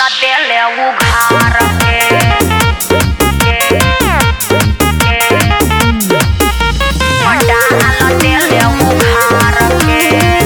देले उघार के डाल देले उघार के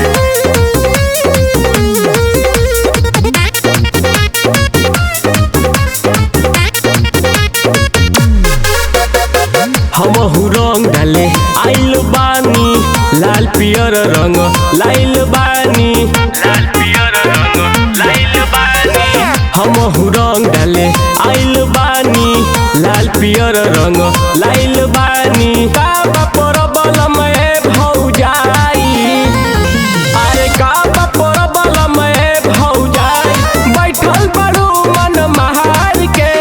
हमहू रंग डाले आइल बानी लाल पियर रंग लाइल बानी लाल पियर रंग लाइल बानी हमहू रंग डाले आइल बानी लाल पियर रंग लाइल बानी का परबल में भौजाई अरे का परबल में भौजाई बैठल बड़ू मन महार के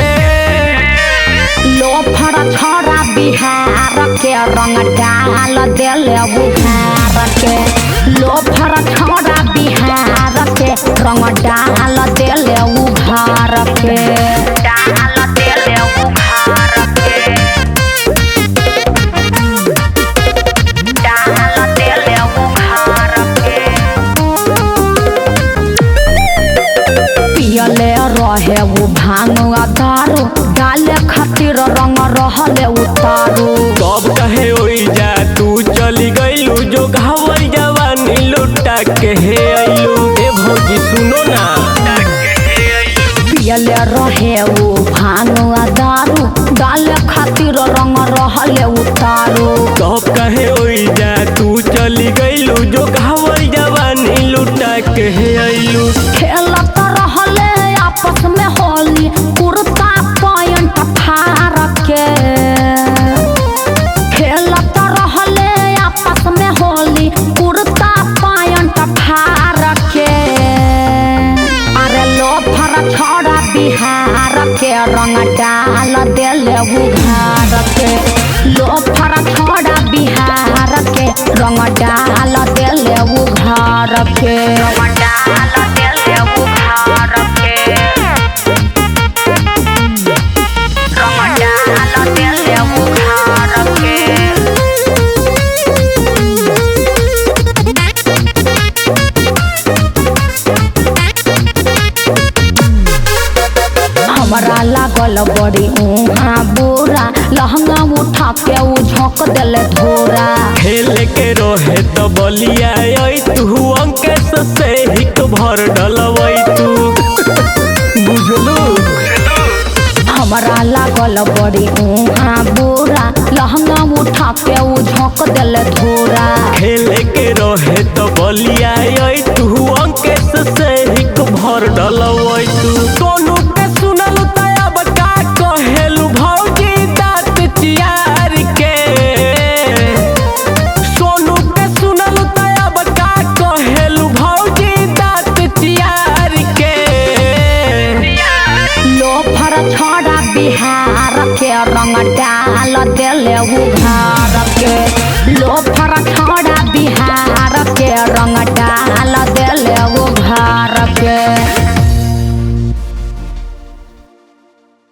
लोफर छोरा बिहार के रंग डाल देले उघार के लोफर छोरा बिहार के रंग डाल देले उघार के डाल देले उघार के डाल देले उघार के पियले रहे उ भांग आ दारू डाले खातिर रंग रहले उतारू कब कहे ओई जा तू चली गईलू जो घावल जवानी लुटा के हे आइलू ए भौजी सुनो ना पियले रहे उ भांग आ दारू डाले खातिर रंग रहले उतारू कब कहे ओई जा तू चली गईलू जो घावल जवानी लुटा के हे आइलू खेलत रहले आपस में होली कुर्ता पैंट फाड़ के खेलत रहले आपस में होली कुर्ता पैंट फाड़ के अरे लोफर छोड़ा बिहार के रंग डाल देले उघार के लोफर छोड़ा बिहार के रंग डाल देले उघार के रंग डाल देले उघार के रंग डाल देले उघार के हमरा लागल बड़ी उहाँ बुरा लहंगा उठा के उ झोंक देले धोरा खेल के रहे तो बलिया आई तू अंकेश से हिक भर डलवई तू बुझलू हमरा लागल बड़ी उहाँ बुरा लहंगा उठा के उ झोंक देले धोरा खेल के रहे तो बलिया आई तू अंकेश से हिक भर डलवई तू सोनू के सुनल तब का कहेलू भौजी दांत चियार के सोनू के सुनल तब का कहेलू भौजी दांत चियार के लोफर छोड़ा बिहार के रंग डाल देले उघार